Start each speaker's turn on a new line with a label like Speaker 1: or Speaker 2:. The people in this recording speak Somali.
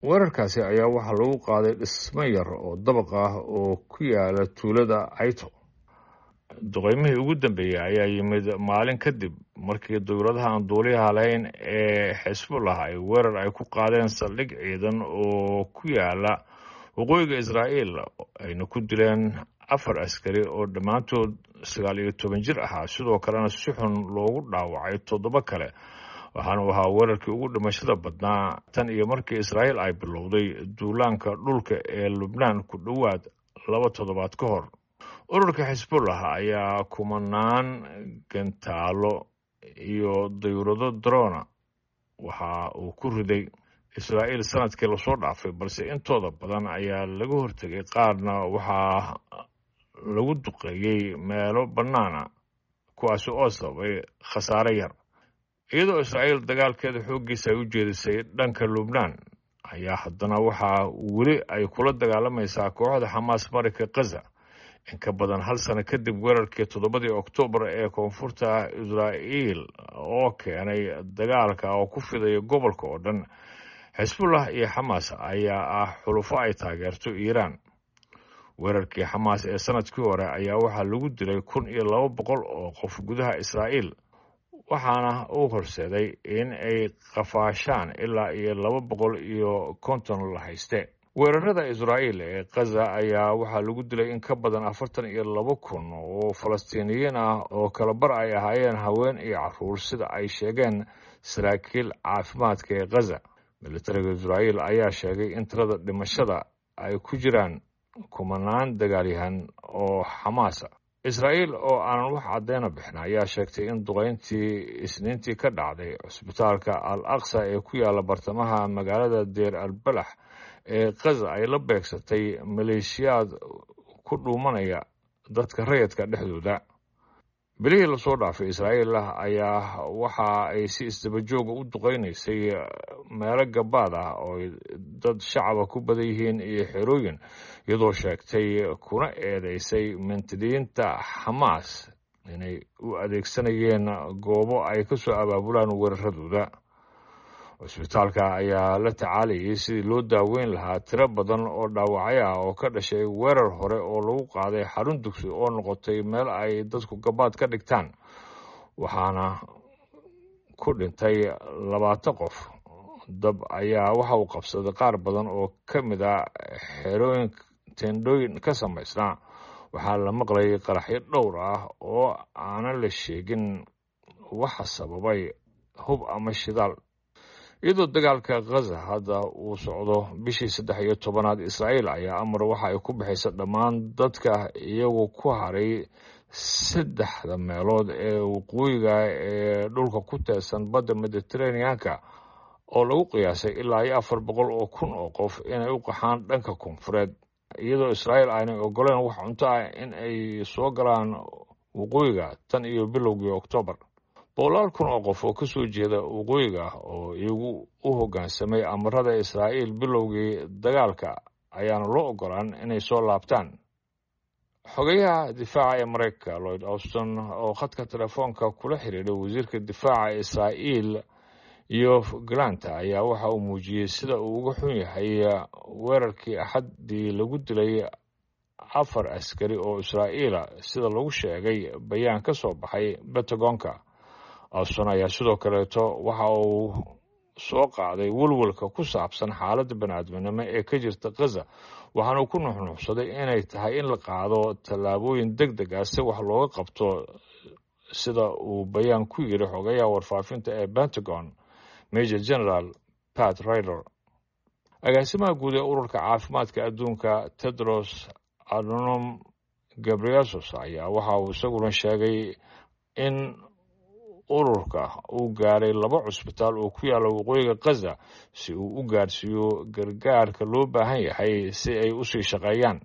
Speaker 1: weerarkaasi ayaa waxaa lagu qaaday dhismo yar oo dabaq ah oo ku yaala tuulada cayto duqeymihii ugu dambeeyey ayaa yimid maalin kadib markii dowladaha aan duuliyaha lahayn ee xisbullah ay weerar ay ku qaadeen saldhig ciidan oo ku yaala waqooyiga israa'iil ayna ku dileen afar askari oo dhammaantood sagaal iyo toban jir ahaa sidoo kalena si xun loogu dhaawacay toddoba kale waxaanu ahaa weerarkii ugu dhimashada badnaa tan iyo markii israa'iil ay bilowday duulaanka dhulka ee lubnaan ku dhowaad laba toddobaad ka hor ururka xisbullah ayaa kumanaan gantaalo iyo dayurado drona waxa uu ku riday israa'iil sanadkii lasoo dhaafay balse intooda badan ayaa laga hortegay qaarna waxaa lagu duqeeyey meelo bannaana kuwaasi oo sababay khasaare yar iyadoo israa'iil dagaalkeeda xooggiisa ay u jeedisay dhanka lubnaan ayaa haddana waxaa weli ay kula dagaalamaysaa kooxda xamaas marika khaza in ka badan hal sano kadib weerarkii toddobadii oktoobar ee koonfurta israa'iil oo keenay dagaalka oo ku fidaya gobolka oo dhan xisbullah iyo xamaas ayaa ah xulufo ay taageerto iiraan weerarkii xamaas ee sanadkii hore ayaa waxaa lagu dilay kun iyo laba boqol oo qof gudaha israa'iil waxaana uu horseeday in ay qafaashaan ilaa iyo laba boqol iyo konton la hayste weerarada israa'iil ee khaza ayaa waxaa lagu dilay in ka badan afartan iyo laba kun oo falastiiniyiin ah oo kalabar ay ahaayeen haween iyo caruur sida ay sheegeen saraakiil caafimaadka ee khaza militariga israa'iil ayaa sheegay in tirada dhimashada ay ku jiraan kumanaan dagaalyahan oo xamaasa israa'iil oo aanan wax cadeyna bixin ayaa sheegtay in duqeyntii isniintii ka dhacday cusbitaalka al aqsa ee ku yaala bartamaha magaalada deer albalax ee khaza ay la beegsatay maleeshiyaad ku dhuumanaya dadka rayadka dhexdooda bilihii lasoo dhaafay israa'iil ayaa waxa ay si isdabajooga u duqeynaysay meelo gabaad ah oo dad shacaba ku badan yihiin iyo xerooyin iyadoo sheegtay kuna eedeysay mintidiinta xamaas inay u adeegsanayeen goobo ay ka soo abaabulaan weeraradooda cusbitaalka ayaa la tacaalayay sidii loo daaweyn lahaa tiro badan oo dhaawacyo ah oo ka dhashay weerar hore oo lagu qaaday xarun dugsi oo noqotay meel ay dadku gabaad ka dhigtaan waxaana ku dhintay labaatan qof dab ayaa waxa uu qabsaday qaar badan oo ka mid a xerooyin tendhooyin ka samaysnaa waxaa la maqlayay qaraxyo dhowr ah oo aanan la sheegin waxa sababay hub ama shidaal iyadoo dagaalka khaza hadda uu socdo bishii saddex iyo tobanaad israa'iil ayaa amar waxa ay ku bixaysa dhammaan dadka iyagu ku haray saddexda meelood ee waqooyiga ee dhulka ku teedsan badda mediteraneanka oo lagu qiyaasay ilaa iyo afar boqol oo kun oo qof inay u qaxaan dhanka koonfureed iyadoo israa'iil aanay ogoleen wax cunto ah in ay soo galaan waqooyiga tan iyo bilowgii oktoobar boqolaal kun oo qof oo ka soo jeeda waqooyiga oo iyagu u hoggaansamay amarada israa'iil bilowgii dagaalka ayaana loo ogolaan inay soo laabtaan xogayaha difaaca ee maraykanka lloyd auston oo khadka telefoonka kula xiriiray wasiirka difaaca israa'iil iyo galanta ayaa waxa uu muujiyey sida uu uga xun yahay weerarkii axaddii lagu dilay afar askari oo israa'iila sida lagu sheegay bayaan ka soo baxay bentagonka auston ayaa sidoo kaleeto waxa uu soo qaaday welwelka ku saabsan xaaladda baniaadminimo ee ka jirta khaza waxaanu ku nuxnuuxsaday inay tahay in la qaado tallaabooyin deg deg ah si wax looga qabto sida uu bayaan ku yiri xogayaha warfaafinta ee pentagon major general pat rider agaasimaha guud ee ururka caafimaadka adduunka tedros adnom gabriasos ayaa waxa uu isaguna sheegay in ururka uu gaaray laba cusbitaal oo ku yaalla waqooyiga khaza si uu u gaarsiiyo gargaarka loo baahan yahay si ay usii shaqeeyaan